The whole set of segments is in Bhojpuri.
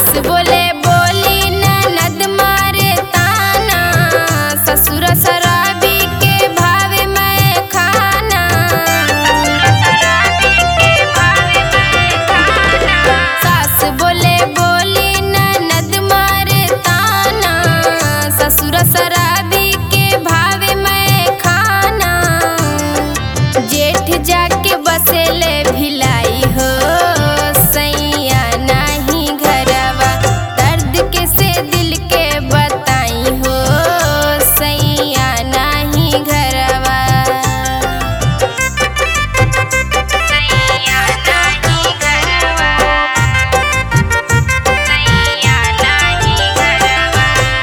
बोले बोली ननद मारे ताना ससुर शराबी के भावे मैं खाना सास बोले बोली ननद मारे ताना ससुर शराबी के भावे मैं खाना जेठ जाके बसेले भिलाई हो सैया नाही घरवा दर्द के से दिल के बताई हो सैया नाही घरवा सैया नाही घरवा सैया नाही घरवा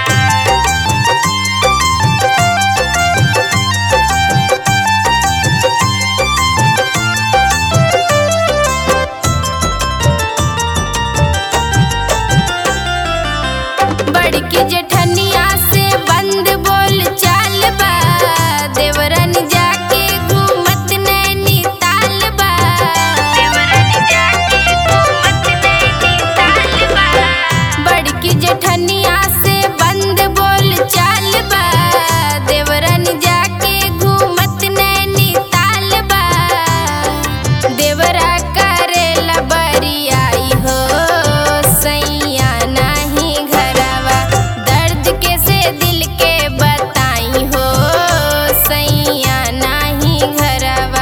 बड़की जेठनिया से बंद बोल चाल बा देवरन जाके घूमत नैनी ताल बा देवरन जाके घूमत नैनी ताल बा बड़की जेठनिया से बंद बोल चाल बा देवरन जाके घूमत नैनी ताल बा देवरा करेला बरियाई हो सैया नाही घरवा दर्द के से दिल के बताई हो सैया नाही घरवा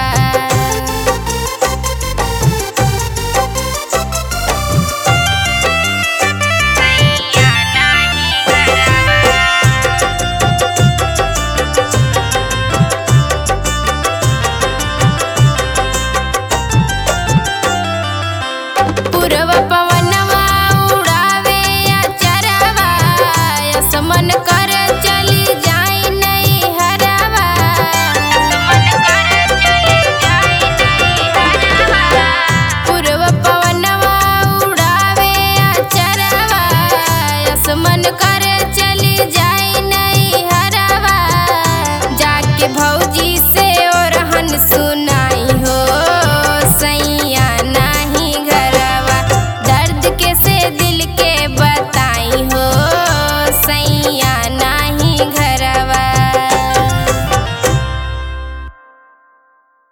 सैया नाही घरवा पूर्व पवनवा उड़ावे अचरवा असमन कर चली जाई नहीं हरवा असमन कर चली जाई नहीं हरवा पूर्व पवनवा उड़ावे अचरवा असमन कर